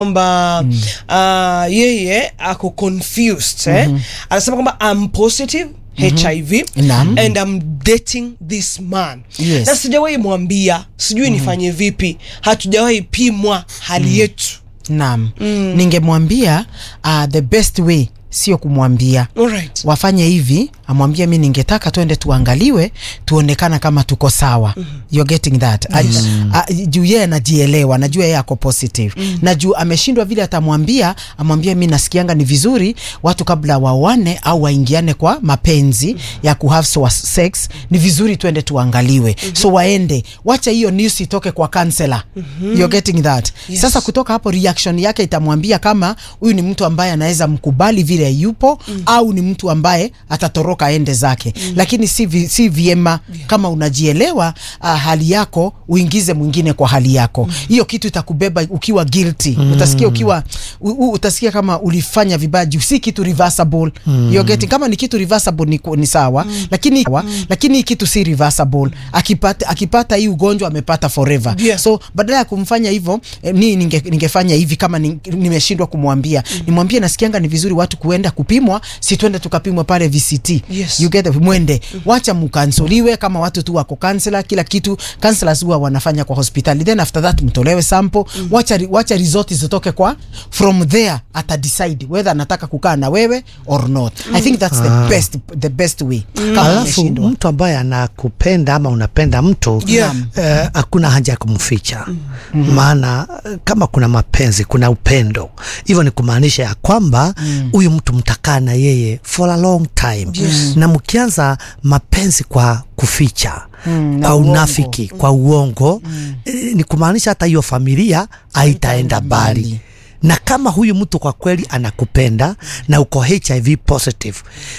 kwamba mm. uh, yeye ako confused eh? anasema kwamba I'm positive HIV Naam. and I'm dating this man Yes. na sijawahi mwambia sijui nifanye vipi hatujawahi pimwa hali yetu Naam. Ningemwambia uh, the best way sio kumwambia Alright. wafanye hivi, amwambie mi ningetaka tuende tuangaliwe, tuonekana kama tuko sawa. You're getting that. Yes. juu yeye anajielewa, najua yeye ako positive na juu ameshindwa vile atamwambia, amwambie mi nasikianga ni vizuri watu kabla waoane au waingiane kwa mapenzi ya kuhave so sex, ni vizuri tuende tuangaliwe. So waende, wacha hiyo news itoke kwa counselor. You're getting that. Yes. Sasa kutoka hapo reaction yake itamwambia kama huyu ni mtu ambaye anaweza mkubali vile yupo au ni mtu ambaye atatoroka aende zake lakini si, vi, si vyema kama unajielewa uh, hali yako uingize mwingine kwa hali yako hiyo kitu itakubeba ukiwa guilty utasikia ukiwa u, u, utasikia kama ulifanya vibaya juu si kitu reversible You're getting, kama ni kitu reversible ni, ku- ni sawa lakini lakini hii kitu si reversible akipata akipata hii ugonjwa amepata forever Yeah. so badala ya kumfanya hivyo eh, ni ninge, ningefanya hivi kama ni- nimeshindwa kumwambia nimwambie nasikianga ni vizuri watu kuenda kupimwa si twende tukapimwa pale VCT Yes. you get it? mwende wacha mkansoliwe kama watu tu wako kansela kila kitu counselors huwa wanafanya kwa hospitali then after that mtolewe sample wacha, ri- wacha result zitoke kwa from there ata decide whether anataka kukaa na wewe or not I think that's the best the best way kama Alafu ameshindwa mtu ambaye anakupenda ama unapenda mtu Yeah. eh, hakuna haja ya kumficha maana eh, kama kuna mapenzi kuna upendo hivyo ni kumaanisha ya kwamba huyu mtu mtakaa na yeye for a long time na mkianza mapenzi kwa kuficha na kwa uongo. unafiki kwa uongo eh, ni kumaanisha hata hiyo familia haitaenda mbali mbali. na kama huyu mtu kwa kweli anakupenda na uko HIV positive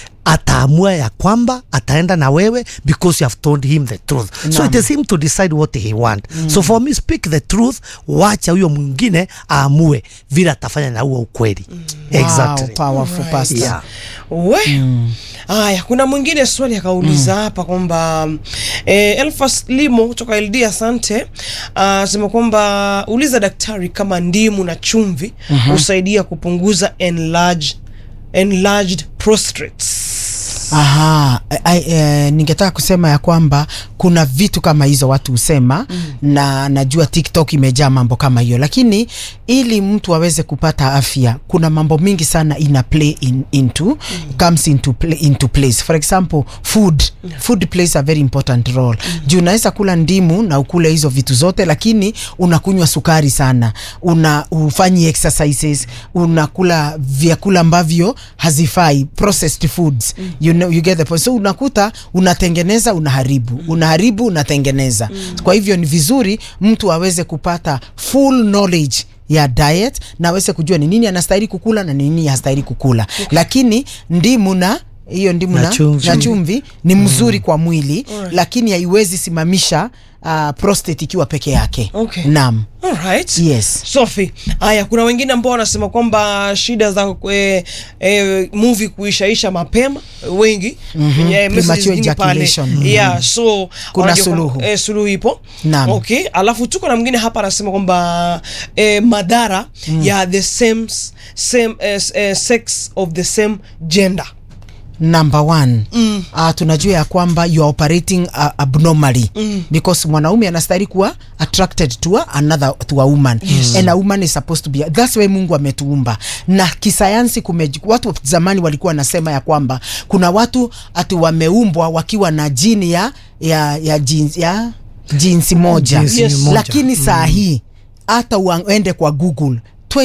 ataamua ya kwamba ataenda na wewe because you have told him the truth so it is him to decide what he want so for me speak the truth wacha huyo mwingine aamue vile atafanya na huo ukweli exactly wow, powerful Right. pastor yeah. we haya kuna mwingine swali akauliza hapa kwamba eh, Elfas Limo kutoka LD asante asema kwamba uliza daktari kama ndimu na chumvi husaidia kupunguza enlarged, enlarged prostrates Aha, I, eh, ningetaka kusema ya kwamba kuna vitu kama hizo watu husema na najua TikTok imejaa mambo kama hiyo, lakini ili mtu aweze kupata afya kuna mambo mingi sana ina play in, into comes into play, into place. For example, food food plays a very important role. Juu unaweza kula ndimu na ukule hizo vitu zote, lakini unakunywa sukari sana, una ufanyi exercises, unakula vyakula ambavyo hazifai, processed foods you know, you get the point. So unakuta unatengeneza unaharibu, unaharibu unatengeneza. Kwa hivyo ni vizuri mtu aweze kupata full knowledge ya diet na aweze kujua ni nini anastahili kukula na ni nini hastahili kukula, lakini ndimu na hiyo ndimu Na na, chumvi. na chumvi ni mzuri kwa mwili lakini haiwezi simamisha uh, prostate ikiwa peke yake. Okay. Naam. Alright. Yes. Sophie, haya kuna wengine ambao wanasema kwamba shida za eh, eh, movie kuishaisha mapema wengi mm Premature ejaculation. yeah, so Kuna wanajua suluhu. kwamba, eh, suluhu ipo Naam. okay. Alafu tuko na mwingine hapa anasema kwamba eh, madhara ya the same, same eh, eh, sex of the same gender number one mm. uh, tunajua ya kwamba you are operating uh, abnormally mm. because mwanaume anastahili kuwa attracted to a, another to a woman yes. and a woman is supposed to be that's why Mungu ametuumba na kisayansi kume, watu wa zamani walikuwa wanasema ya kwamba kuna watu ati wameumbwa wakiwa na jini ya ya ya jinsi, ya jinsi moja Jinsi Yes. moja. lakini saa hii hata uende kwa Google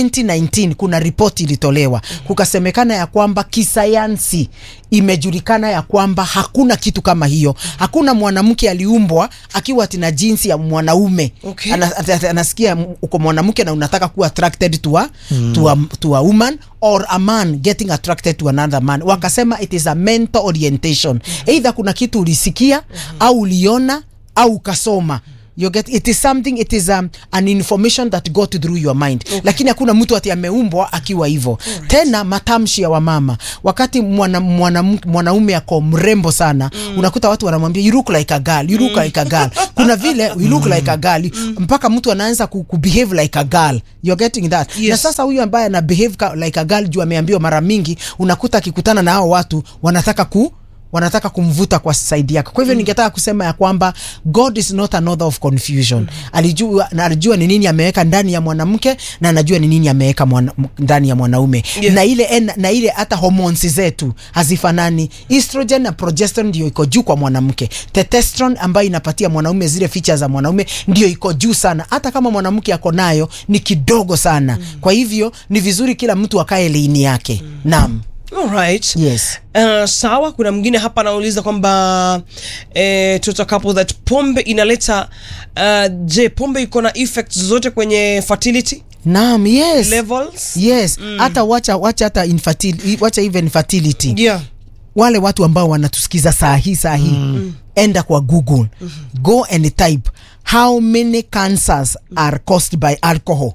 2019 kuna ripoti ilitolewa kukasemekana ya kwamba kisayansi imejulikana ya kwamba hakuna kitu kama hiyo. Hakuna mwanamke aliumbwa akiwa atina jinsi ya mwanaume Okay. Ana, at- at- anasikia m- uko mwanamke na unataka kuwa attracted to a, to, a, to a woman or a man getting attracted to another man. Wakasema it is a mental orientation. Either kuna kitu ulisikia au uliona au ukasoma you get it is something it is um, an information that got through your mind okay. lakini hakuna mtu ati ameumbwa akiwa hivyo tena matamshi ya wamama wakati mwana, mwana, mwanaume ako mrembo sana mm. unakuta watu wanamwambia you look like a girl you look mm. like a girl kuna vile you look like a girl mm. mpaka mtu anaanza ku, ku behave like a girl you're getting that Yes. na sasa huyu ambaye ana behave ka, like a girl juu ameambiwa mara mingi unakuta akikutana na hao watu wanataka ku wanataka kumvuta kwa side yake kwa hivyo mm. ningetaka kusema ya kwamba god is not an author of confusion mm. alijua na alijua ni nini ameweka ndani ya mwanamke na anajua ni nini ameweka mwana, m- ndani ya mwanaume Yeah. na ile en, na ile hata hormones zetu hazifanani estrogen na progesterone ndio iko juu kwa mwanamke testosterone ambayo inapatia mwanaume zile features za mwanaume ndio iko juu sana hata kama mwanamke ako nayo ni kidogo sana mm. kwa hivyo ni vizuri kila mtu akae leini yake mm. naam Alright. yes Uh, sawa kuna mwingine hapa anauliza kwamba eh, tutakapo that pombe inaleta uh, je pombe iko na effects zote kwenye fertility naam yes levels yes hata wacha wacha hata infertility wacha even fertility yeah wale watu ambao wanatusikiza saa hii saa hii mm. enda kwa google mm-hmm. go and type how many cancers are caused by alcohol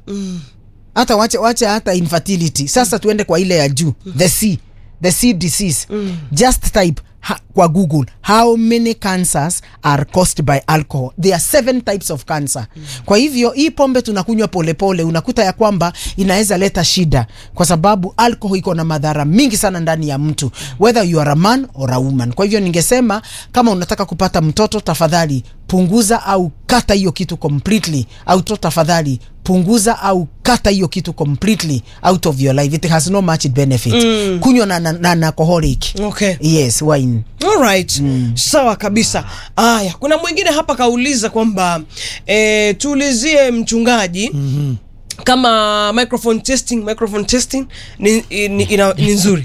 hata wacha wacha hata infertility sasa tuende kwa ile ya juu the c the c disease just type ha, kwa google how many cancers are caused by alcohol there are seven types of cancer kwa hivyo hii pombe tunakunywa polepole unakuta ya kwamba inaweza leta shida kwa sababu alcohol iko na madhara mingi sana ndani ya mtu whether you are a man or a woman kwa hivyo ningesema kama unataka kupata mtoto tafadhali punguza au kata hiyo kitu completely au to tafadhali punguza au kata hiyo kitu completely out of your life it has no much benefit mm. kunywa na, na, na, na alcoholic okay yes wine Alright. Mm. Sawa kabisa. Aya, kuna mwingine hapa kauliza kwamba eh, tuulizie mchungaji mm-hmm. kama microphone testing microphone testing ni, ni, ina, ni nzuri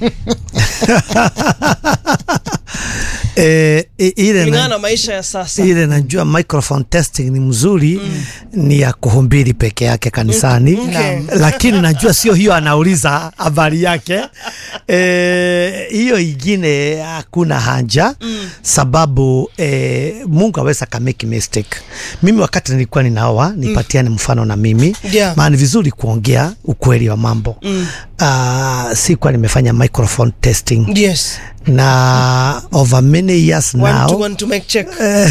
eh, i- ile kulingana na, na maisha ya sasa. ile najua microphone testing ni mzuri mm. ni ya kuhumbiri peke yake kanisani Okay. lakini najua sio hiyo anauliza habari yake Eh, hiyo ingine hakuna haja mm. sababu eh, mungu aweza kameki mistake mimi wakati nilikuwa ninaoa nipatiane mfano na mimi Yeah. maana ni vizuri kuongea ukweli wa mambo mm. uh, sikuwa nimefanya microphone testing Yes. na over many years One now to one to make check.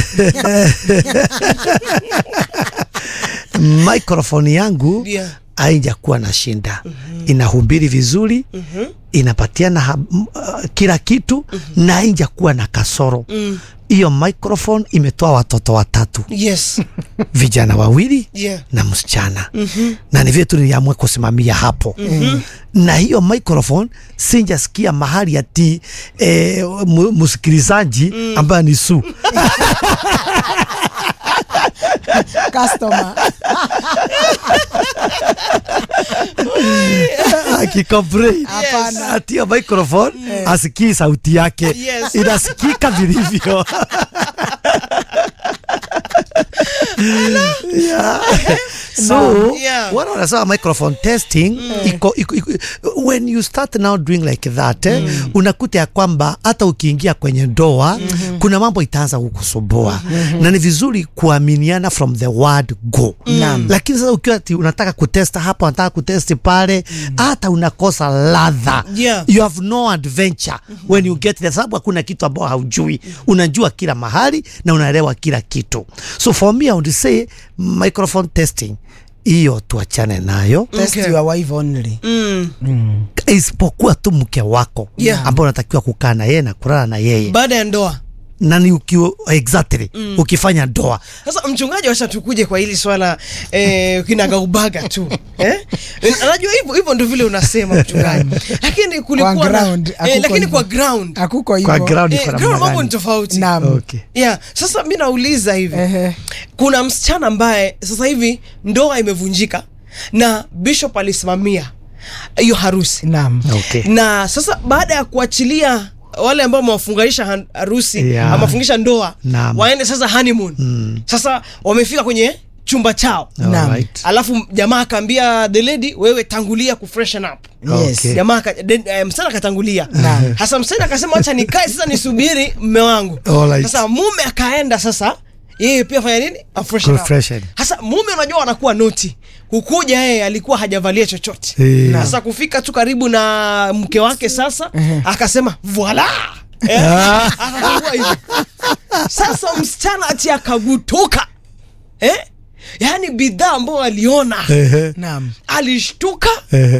microphone yangu Yeah. haijakuwa na shinda mm-hmm. inahubiri vizuri mm-hmm. inapatiana ha- m- uh, kila kitu mm-hmm. na haijakuwa na kasoro hiyo mm. microphone imetoa watoto watatu Yes. vijana wawili Yeah. na msichana mm-hmm. na ni vile tu niliamua kusimamia hapo mm-hmm. na hiyo microphone sinjasikia mahali ati eh, mu- msikilizaji mm. ambaye ni su customer akicomplain Hapana. ati hiyo microphone asikii sauti yake Yes. inasikika vilivyo Yeah. so Yeah. wana wanasema microphone testing iko, iko, iko, when you start now doing like that eh, unakuta ya kwamba hata ukiingia kwenye ndoa kuna mambo itaanza kukusumbua na ni vizuri kuaminiana from the word go Naam. lakini sasa ukiwa ati unataka kutesta hapa unataka kutesti pale hata unakosa ladha Yeah. you have no adventure when you get there sababu hakuna kitu ambao haujui unajua kila mahali na unaelewa kila kitu so for me I would say microphone testing hiyo tuachane nayo test Okay. your wife only Mm. isipokuwa tu mke wako Yeah. ambao unatakiwa kukaa na yeye na kulala na yeye Baada ya ndoa. na ni ukiwa exactly ukifanya ndoa Sasa mchungaji, wacha tukuje kwa hili swala eh, kinagaubaga tu eh? Anajua hivyo hivyo ndio vile unasema mchungaji, lakini kulikuwa Kwa na- ground, eh, hakuko lakini hivyo. kwa ground akuko kwa hivyo ground eh, iko namna ground mambo gani? ni tofauti. Naam. Okay. Yeah, sasa mi nauliza hivi Ehe. kuna msichana ambaye sasa hivi ndoa imevunjika na bishop alisimamia hiyo harusi Naam. Okay. na sasa baada ya kuachilia wale ambao wamewafunganisha han- harusi Yeah. wamewafungisha ndoa Naam. waende sasa honeymoon Mm. sasa wamefika kwenye chumba chao Naam. Alright. alafu jamaa akaambia the lady wewe tangulia ku freshen up Yes. Okay. jamaa aka- de- eh, msichana akatangulia Naam. hasa msichana akasema wacha nikae sasa nisubiri mme wangu Alright. sasa mume akaenda sasa yeye pia fanya nini afreshen up. Refreshen. Hasa mume unajua anakuwa noti kukuja yeye alikuwa hajavalia chochote Eh. sasa kufika tu karibu na mke wake sasa akasema voila Eh, akafungua hivi sasa msichana ati akagutuka eh? yaani bidhaa ambayo aliona Ehe. Naam. alishtuka Ehe.